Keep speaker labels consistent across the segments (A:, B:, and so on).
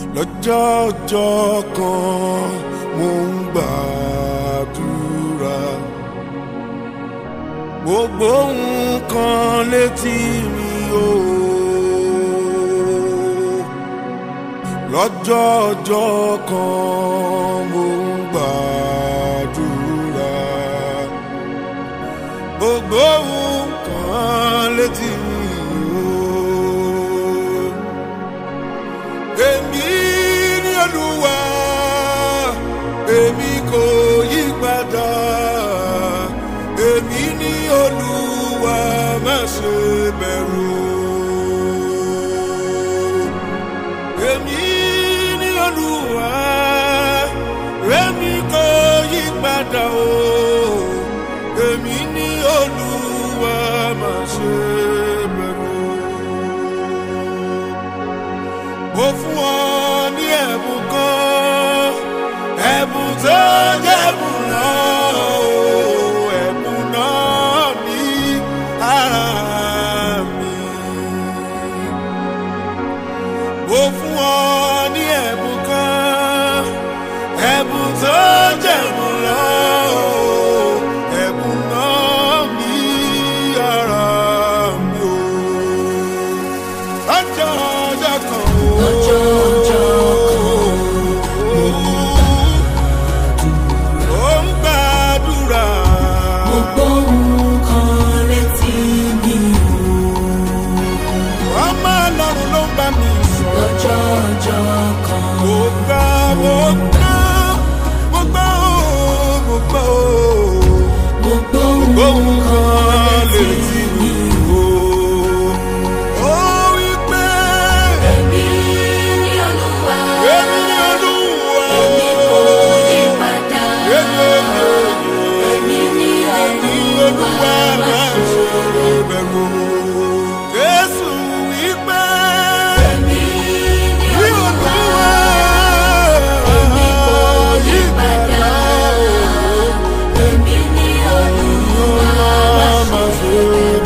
A: lọ́jọ́ ọjọ́ kan mo ń gbàdúrà gbogbo nǹkan létí mi o lọ́jọ́ ọjọ́ kan mo ń gbàdúrà gbogbo nǹkan létí mi o èmi ní olúwa èmi kò yí padà èmi ní olúwa má ṣe bẹ̀rù èmi ní olúwa èmi kò yí padà o èmi ní olúwa má ṣe bẹ̀rù mo fún ọ ní ẹ̀bùn kan ẹ̀bùn tó jẹ́bùn náà o ẹ̀bùn náà ní ara mi. mo fún ọ ní ẹ̀bùn kan ẹ̀bùn tó jẹ́bùn náà o ẹ̀bùn náà ní ara mi o. ọjọ́ ọjọ́ kan o.
B: Ọjọ́ ọjọ́
A: ó ń gbàdúrà.
B: mo gbóhùn kan létí mi
A: ọmọ ọlọ́run ló ń bá mi sọ.
B: lọ́jọ́ ọjọ́ kan.
A: mo gbà mo gbà mo gbà ó mo gbà ó.
B: mo gbóhùn
A: gbóhùn kan
B: kan
A: létí
B: létí
A: mi
B: mi
A: o. ó wí pé
B: èmi ní olúwa
A: èmi ni olúwa.
B: èmi kò yí padà
A: Èmi ni
B: èmi ní
A: Ní
B: olúwa
A: olúwa
B: má
A: máa
B: ṣe
A: ṣe bẹ̀rù. Jésù wípé
B: èmi ní
A: ní
B: olúwa
A: olúwa
B: èmi kò yí padà èmi ní olúwa má
A: máa
B: ṣe
A: ṣe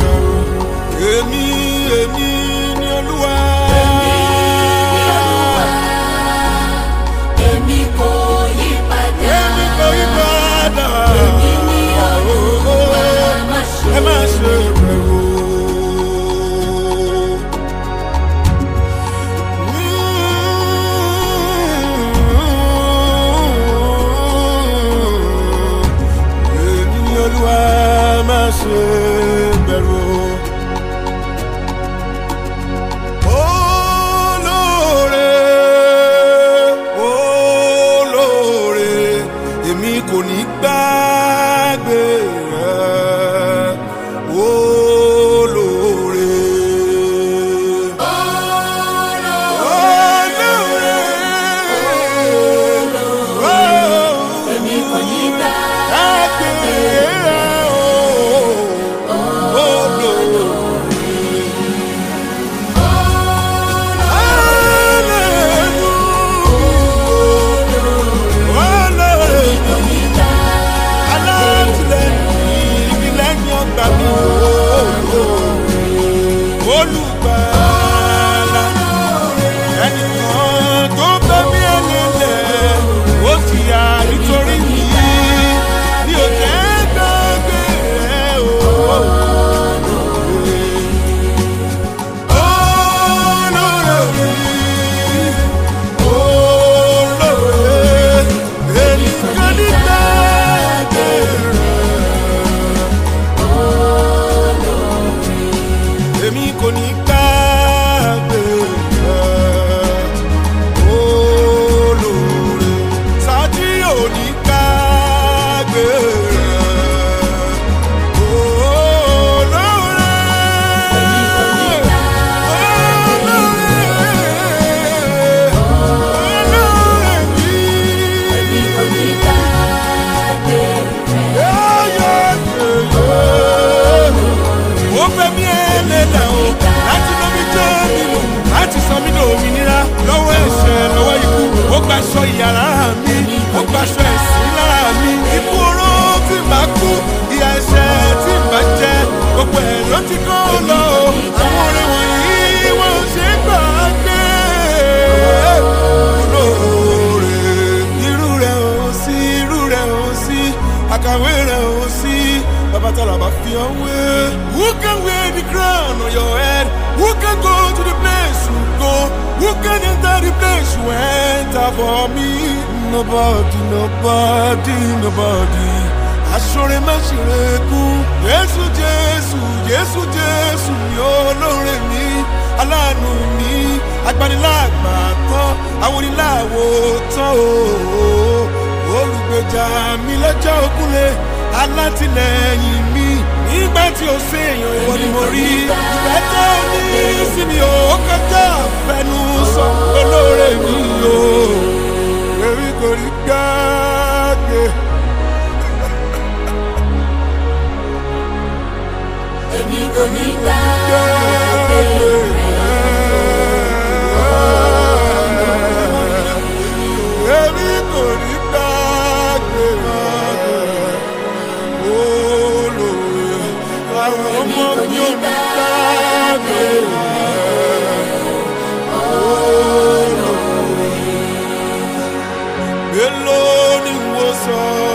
A: your way? Who can wear the crown on your head? Who can go to the place you go? Who can enter the place you enter for me? Nobody, nobody, nobody. Aṣọ́re má ṣeré kú. Jésù Jésù Jésù Jésù ni olóore mi. Aláàánú mi, agbanilágbà tán, àwọn oníláàwò tán o. Olùgbèjà mi lọ́jọ́ ògúnlé, alátìlẹyìn mi. Nígbà tí o ṣe èèyàn ìwọ ni mo rí. Ìfẹ́ tó ní sí mi ò kọjá fẹnu sọ olóore mi o. Èmi kò rí gbàgbé.
B: èmi kò ní gbàgbé
A: Èmi kò ní gbàgbé olóore. Àwọn ọmọ mi ò ní gbàgbé olóore. Mélòó ni wo sọ